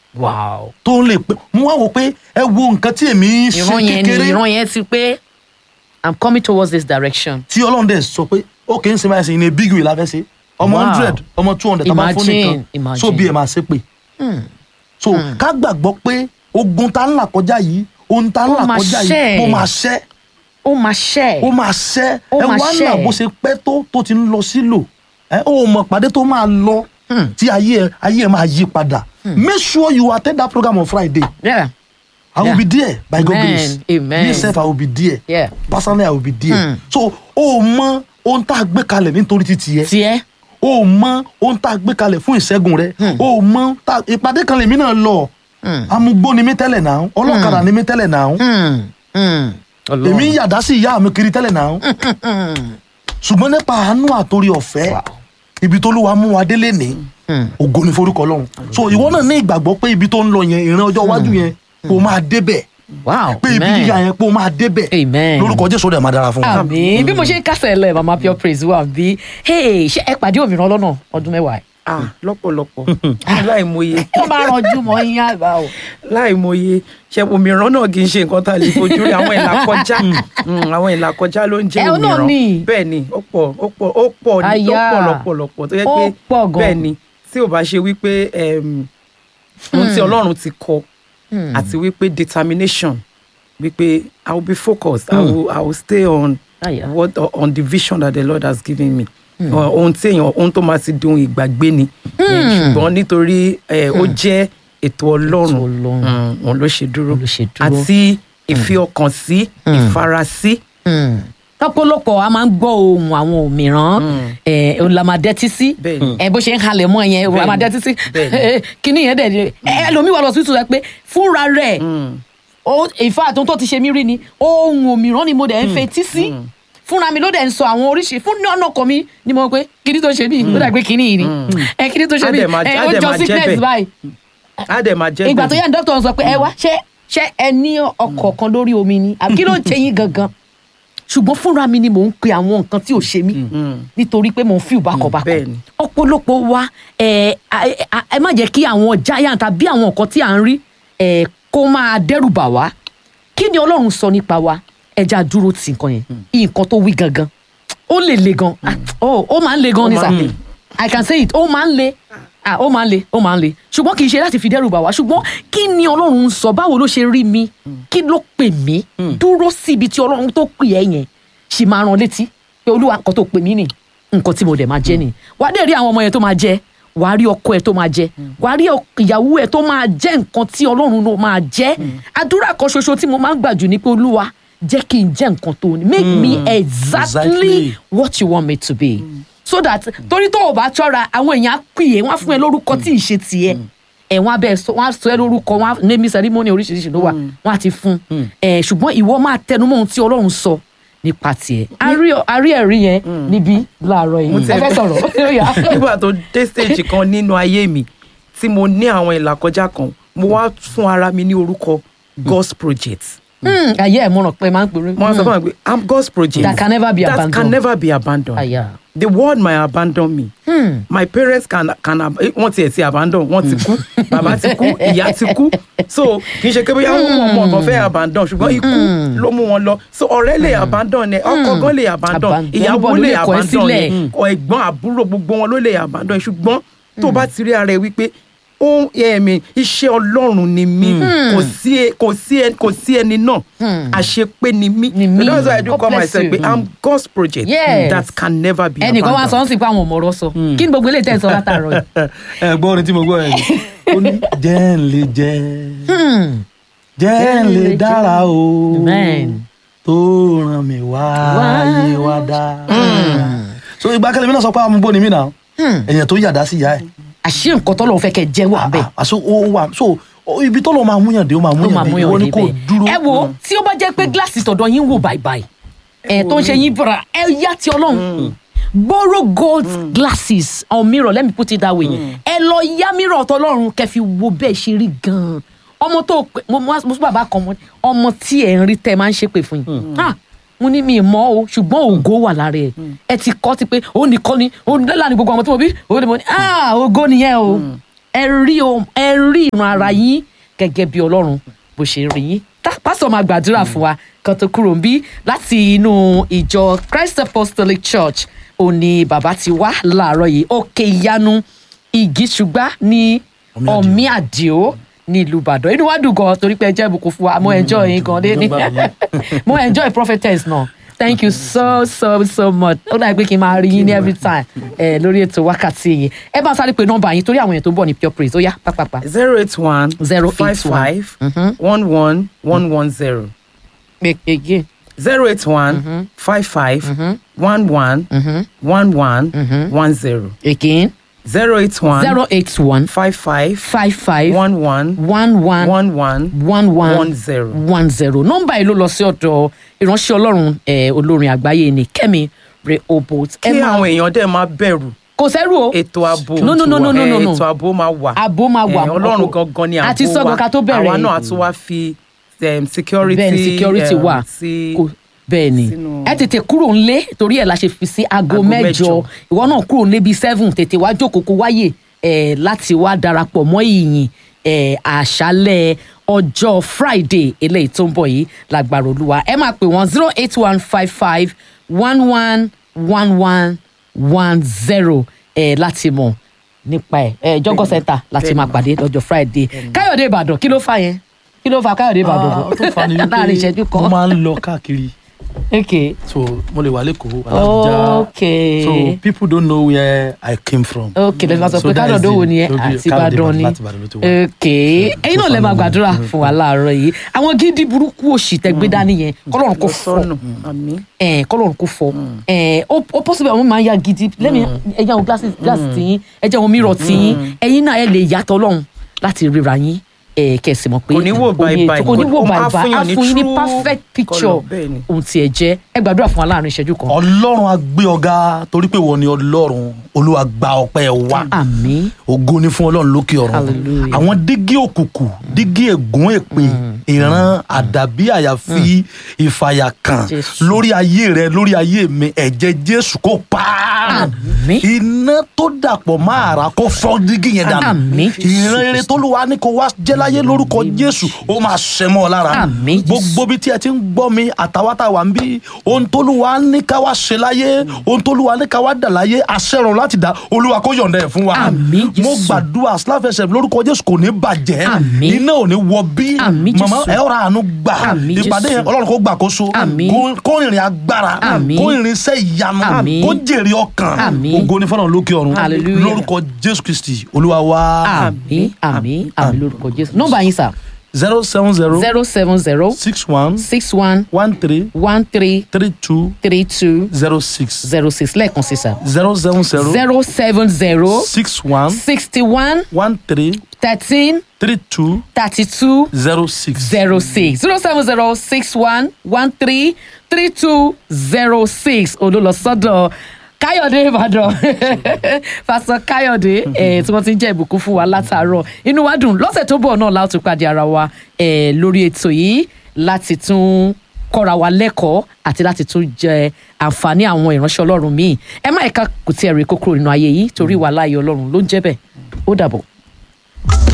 wow tó lè pé mo wá wò pé ẹ wo nǹkan tí èmi ń ṣe ìran yẹn ni kékeré ìran yẹn ti pé i'm coming towards this direction. tí ọlọ́run dẹ̀ sọ pé ó kì í ṣe máa ṣe in a big way la fẹ́ ṣe ọmọ Wow. hundred ọmọ two hundred tàbá fún Imagine, nìkan imagine. so bí ẹ máa ṣe pé so ká gbàgbọ́ pé ogun tá ń là kọjá yìí ohun tá ń Ó là máa kọjá ṣẹ́. yìí ó máa ṣẹ́ ó máa ṣẹ́ ó máa ṣẹ́ Ó ẹ máa wá ṣẹ́. là bó ṣe pẹ́ tó tó ti ń lọ sílò ẹ ó mọ̀ pàdé tó máa lọ tí ayé ẹ ayé ẹ máa yí padà make sure you attend that program on Friday yeah I will Yeah. be there by God Amen. grace Amen. me sef I will be there Yeah. personally I will be there so ó mọ ohun tá a gbé kalẹ̀ nítorí títí yẹ tiẹ̀ ó mọ ohun tá a gbé kalẹ̀ fún ìṣẹ́gun rẹ ó mọ tá ìpàdé kan lèmi náà lọ amúgbó ni mí tẹ́lẹ̀ náà ọlọ́kadà ni mí tẹ́lẹ̀ náà èmi ń yàdá sí ìyá mi kiri tẹ́lẹ̀ náà ṣùgbọ́n nípa àánú àtòrí ọ̀fẹ́ ibi tó ló wa mú wa délé ní ògo ni forúkọ Ọlọ́run so ìwọ náà ní ìgbàgbọ́ pé ibi tó ń lọ yẹn ìran ọjọ́ iwájú yẹn kó o máa débẹ̀ wow pé ibi amen. gíga yẹn kó o máa débẹ̀ Amen. lórúkọ Jésù rẹ̀ máa dára fún wa. àmì bí mo ṣe ń kásẹ̀ lẹ̀ mama pure praise wà bí hey ṣé ẹ pàdé òmìnira lọ́nà ọdún mẹ́wàá ẹ̀. ah lọ́pọ̀lọpọ̀ láìmọye wọ́n máa ranjú mọ́ yín àgbà o. láìmọye ṣe òmíràn náà kì í ṣe nǹkan tá a lè fojú rí àwọn ìlà kọjá Mm, àwọn ìlà kọjá ló ń jẹ́ Ẹ, ó náà òmíràn ni. bẹ́ẹ̀ ni ó pọ̀ ó pọ̀ ó pọ̀ ní ó Àyà. pọ̀ lọ́pọ̀lọpọ̀ tó yẹ Ó pé pọ̀ gan. bẹ́ẹ̀ ni tí ò bá ṣe wípé em, ohun tí Ọlọ́run ti kọ àti wípé determination wípé I will be focused I will I will stay on Àyà. what on the vision that the Lord has given me Ọ- ohun tí èèyàn ohun tó máa ti di ohun ìgbàgbé ni Eh, ṣùgbọ́n nítorí eh, ó jẹ́ ètò Ọlọ́run Ètò Ọlọ́run. Mm, òun ló ṣe dúró Òun ló ṣe dúró. àti ìfi ọkàn sí ìfarasí lọ́pọ̀lọpọ̀ a máa ń gbọ́ ohun àwọn òmíràn ẹ̀ la máa dẹ́tí sí Bẹ́ẹ̀ni. ẹ̀ bó ṣe ń halẹ̀ mọ́ yẹn la máa dẹ́tí sí Bẹ́ẹ̀ni. kíní yẹn dẹ̀ ẹ̀ ẹlòmíì wà lọ sí ìtura pé fúnra rẹ̀ ìfà àtúntò tó ti ṣe mí rí ni ohun òmíràn ni mo dẹ̀ ń fetí sí fúnra mi ló dẹ̀ ń sọ àwọn oríṣi fún ní ọ̀nà kan mi ni mo pé kíní tó ṣe mí ó dà pé kíní yìí ni ẹ kíní tó ṣe Á mí dẹ̀ máa- ẹ á ó dẹ̀ jọ máa jẹ́ sickness bẹ́ẹ̀. báyìí á dẹ̀ máa jẹ́ ìgbà tó bẹ́ẹ̀. yá ní dókítà sọ pé ẹ wá ṣé ṣé ẹ ní ọkọ̀ kan lórí omi ni àbí kí ló ń ṣe yín gangan ṣùgbọ́n fúnra mi ni mò ń pe àwọn nǹkan tí ò ṣe mí nítorí pé mò ń feel bákọ̀bákọ̀ bẹ́ẹ̀ni. ọ̀pọ̀lọpọ̀ wa ẹ ẹ ẹ má jẹ́ kí àwọn giant tàbí àwọn nǹkan tí à ń rí ẹ kó máa dẹ́rù bà wá kí ni ọlọ́run sọ nípa wa ẹja dúró ti nǹkan yẹn nǹkan tó wí gangan ó lè le gan Ah, ó ó máa ń le gan ní Ó sà máa ń le. i can say it ó máa ń le ah ó máa ń le ó máa ń le ṣùgbọ́n kì í ṣe láti fi dẹ́rù bà wá ṣùgbọ́n kí ni ọlọ́run ń sọ báwo ló ṣe rí mi kí ló pè mí dúró sí ibi tí ọlọ́run tó pè ẹ́ yẹn ṣì máa rán létí pé olúwa nǹkan tó pè mí nì nǹkan tí mo dẹ̀ máa jẹ́ nì wàá dẹ̀ rí àwọn ọmọ yẹn tó máa jẹ wàá rí ọkọ ẹ tó máa jẹ wàá rí ọk- ìyàwó ẹ tó máa jẹ nǹkan tí ọlọ́run ló máa jẹ àdúrà kan ṣoṣo tí mo máa ń gbà jù ni pé olúwa jẹ́ kí n jẹ́ nǹkan tó ní make me exactly Exactly. what you want me to be so that torí tó o bá ṣọ́ra àwọn èèyàn á pè é wọ́n á fún ẹ lórúkọ tí ì ṣe tiẹ̀ ẹ wọ́n á bẹ sọ wọ́n á sọ ẹ lórúkọ wọ́n á name ceremony oríṣiríṣi ló wà wọ́n á ti fún ẹ ṣùgbọ́n ìwọ máa tẹnumọ́ ohun tí Ọlọ́run sọ nípa tiẹ̀ a rí ọ- a rí ẹ̀rí yẹn níbí láàárọ̀ yìí ẹ fẹ́ sọ̀rọ̀ ó yá. nígbà tó dé stage kan nínú ayé mi tí mo ní àwọn ìlàkọjá kan mo wá fún ara mi ní orúkọ God's project Hmm, ayé ẹ̀ mo ràn pé máa ń pèrè. mo wá sọ fún mi pé I'm God's project That can never be that abandoned. can never be abandoned Àyà. the world might abandon me Hmm. my parents can can ab- eh, wọ́n tiẹ̀ ti abandon wọ́n ti kú bàbá ti kú ìyá ti kú so kì í ṣe pé bóyá wọn ọmọ ọ̀gàn fẹ́ abandon ṣùgbọ́n ikú ló mú wọn lọ so ọ̀rẹ́ lè abandon ẹ ọkọ gan lè abandon Abandon. ìyàwó Everybody lè lè kọ̀ ẹ́ abandon sílẹ̀. ẹ ọ ẹ̀gbọ́n àbúrò gbogbo wọn ló lè abandon ẹ ṣùgbọ́n tó bá ti rí ara ẹ wípé ohun ẹ̀mí iṣẹ́ ọlọ́run ni mí kò sí ẹ- kò sí ẹ- kò sí ẹni náà àṣepé ni mí Ni mí. that's why I do God call bless myself you. pé I'm God's project Yes. that can never be ẹnìkan wá sọ abandoned. ń sìn pé àwọn ọmọ ọ̀rọ̀ sọ kí ni gbogbo eléyìí tẹ̀ ń sọ látàárọ̀ yìí. ẹ gbọ́ orin tí mo gbọ́ ẹ ó ní jẹ́ ń lè jẹ́ jẹ́ ń lè dára o Amen. tó ràn mí wáyé wá dá. so ìgbà kẹlẹ́ mi náà sọ pé amúgbó ni mí náà ẹ̀yàn tó yàdá sí ìyá ẹ̀ àṣé nǹkan tọ́lọ́run fẹ́ kẹ́ jẹ́ wà bẹ́ẹ̀. àṣọ ó wà so ó- ibi tó lọ máa múyàn dé ó máa ló máa múyàn dé mú ìwọ yàn ni kò débẹ̀. dúró. ẹ wo tí ó bá jẹ́ pé gíláàsì tọ̀dọ̀ yín wò báyìí ẹ tó ń ṣe yín bọ̀rọ̀ ẹ yá ti ọlọ́run borrow gold glasses or mirror let me put it that way ẹ lọ yá mirror tọlọ́run kẹ́ fi wo bẹ́ẹ̀ ṣe rí gan-an ọmọ tó pè- mo mo mo sọ bàbá kan mo ní, ọmọ tí ẹ ń rí tẹ máa ń ṣépè fún yín Ah, mo ní mi mọ̀ o ṣùgbọ́n ògo wà lára ẹ ẹ ti kọ́ ti pé ó nìkan ni ó ní lẹ́la ni gbogbo ọmọ tí mo bí ó ní mo ní ah ògo nìyẹn o ẹ rí o ẹ rí ìran ara yín gẹ́gẹ́ bí ọlọ́run bó ṣe rí yín tá pásítọ̀ máa gbàdúrà fún wa kan tó kúrò ń bí láti inú ìjọ Christ Apostolic Church òní bàbá ti wá láàárọ̀ yìí òkè ìyanu ìgíṣùgbà ní ọ̀mí àdìo ní ìlú Ìbàdàn inú wa dùn gan torí pé ẹ jẹ́ ìbùkún fún wa mo enjoy yín gan dé ní mo enjoy prophetess náà thank you so so so much ó dàbí pé kí n máa rí yín ní every time ẹ lórí ètò wákàtí yìí ẹ bá sáré pé nọ́mbà yín torí àwọn èèyàn tó ń bọ̀ ní pure praise ó yá pápápá zero eight one Zero five eight one. five one one one one zero again zero eight one five five one one one one one zero again zero eight one zero eight one five five five five one one one one one one one one one zero. one zero nọ́mbà yìí ló lọ sí ọ̀dọ̀ ìránṣẹ́ Ọlọ́run eh, olórin àgbáyé ni Kẹ́mi Rehoboth ẹ kí máa àwọn èèyàn dẹ̀ máa bẹ̀rù kò sẹ́rù o ètò ààbò no no no no no no Eh, no ètò ààbò máa wà Ààbò máa wà. Eh, ọlọ́run gangan ni ààbò wa Àti sọ́gun ká tó bẹ̀rẹ̀. àwa náà a tún wá fi um, security bẹ́ẹ̀ ni security um, wà sí Kò- bẹ́ẹ̀ ni sínú- ẹ tètè kúrò ńlé torí ẹ̀ la ṣe fi sí aago Aago mẹ́jọ mẹ́jọ. ìwọ náà kúrò ńlé bíi seven tètè wá jókòó kó wáyè ẹ̀ láti wá darapọ̀ mọ́ ìyìn ẹ̀ àṣálẹ̀ ọjọ́ Friday eléyìí tó ń bọ̀ yìí lágbára olúwa ẹ máa pè wọ́n zero eight one five five one one one one one zero ẹ̀ láti mọ̀ nípa ẹ̀ ẹ̀ jọ́gọ́ center láti bẹ́ẹ̀ni. máa pàdé lọ́jọ́ Friday Káyọ̀dé Ìbàdàn kí ló fà yẹn kí ló fà Káyọ̀dé Ìbàdàn Ah, ó tó fa ni láàrin ìṣẹ́jú wípé kan mo máa ń lọ káàkiri okay so mo lè wà lẹ́kọ̀ọ́ Abuja okay so people don't know where I came from. okay lẹ́nu máa sọ So pé that is kádọ̀dọ̀ the- wo ni ẹ so the- àti Káyọ̀dé Ìbàdàn ni láti Ìbàdàn ló ti wá. okay ẹ̀yin náà lè máa gbàdúrà fún wa láàárọ̀ yìí àwọn gidi burúkú òṣì tẹ́gbé dání yẹn kọ́lọ́run kò lọ fọ́ sọ́nà àmì ẹ̀ kọ́lọ́run kò fọ́ ẹ̀ ó ó possible àwọn máa ń ya gidi lẹ́mi ẹ̀jẹ̀ àwọn glasses glasses tiyín ẹ̀jẹ̀ àwọn mirror tiyín ẹ̀yin náà ẹ̀ lè yàtọ̀ lọ́hùn láti ríra yín ẹ̀ kẹ̀sì mọ̀ pé Kò ní wò omi bye ètò- bye. kò ní wò Ó máa bye bye fún á yàn ní fún yín ní true perfect picture colour, bẹ́ẹ̀ ni. ohun tí ẹ jẹ́ ẹ gbàdúrà fún wa láàrin ìṣẹ́jú kan ọlọ́run á gbé ọ̀gá torí pé wọ́n ni ọlọ́run olúwa gba ọpẹ́ wa àmín ògo ni fún ọlọ́run lókè ọ̀run Hallelujah. àwọn dígí òkùnkùn dígí ègún èpè ìran àdàbí àyàfi ìfàyàkàn Jésù. lórí ayé rẹ lórí ayé mi ẹ̀jẹ̀ jésù kó pa á. Àmín. iná tó dàpọ̀ máa rà kó fọ́ dígí yẹn dànù Àmín. ìran rere tó lùwà ní kó wá jẹ́ láyé lórúkọ jésù ó máa ṣẹ mọ́ ọ lára Àmín, Jésù. gbogbo bí tí ẹ ti ń gbọ́ mi àtàwátàwà ń bí ohun tó lùwà ní ká wá ṣe láyé ohun tó lùwà ní ká wá dà láyé àṣẹrùn láti dà olúwa kó yọ̀ǹda ẹ̀ fún wa Àmín, Jésù. mo gbàdúrà sláfẹsẹ̀ lórúkọ jésù kò ní bàjẹ́ Àmín. iná ò ní wọ bí Àmín, màmá Jésù. ẹ ọ̀rọ̀ àánú gbà Àmín, ìpàdé Jésù. yẹn ọlọ́run kó gbàkóso Àmín. kó- kó rìnrìn agbára Àmín. kó rìnrìn iṣẹ́ ìyanu Àmín. kó jèrè ọkàn Àmín. ògo ní fọlọ́run lókè ọ̀run Hallelujah. lórúkọ jésù kristi olúwa wa àmín àmín àmín lórúkọ jésù nọ́mbà yín sà zero seven zero zero seven zero six one six one one three one three three two three two zero six zero six lẹ́ẹ̀kan sí sà zero seven zero zero seven zero six one sixty one one three thirteen three two thirty two zero six. zero six zero seven zero six one one three three two zero six olùlọsọdọ káyọ̀dé ìbàdàn pásọ káyọ̀dé eh, tí wọ́n ti ń jẹ́ ìbùkún fún wa látàárọ̀ inú wa dùn lọ́sẹ̀ tó bọ̀ náà láti pàdé ara wa eh, lórí ètò yìí láti tún kọ́ra wa lẹ́kọ̀ọ́ àti láti tún jẹ àǹfààní àwọn ìránṣẹ́ ọlọ́run míì ẹ má ẹ̀ka kò tí ẹ̀ rí kókó nínú ayé yìí torí wàhálà ayé ọlọ́run ló ń jẹ́ bẹ́ẹ̀ ó dàbọ̀.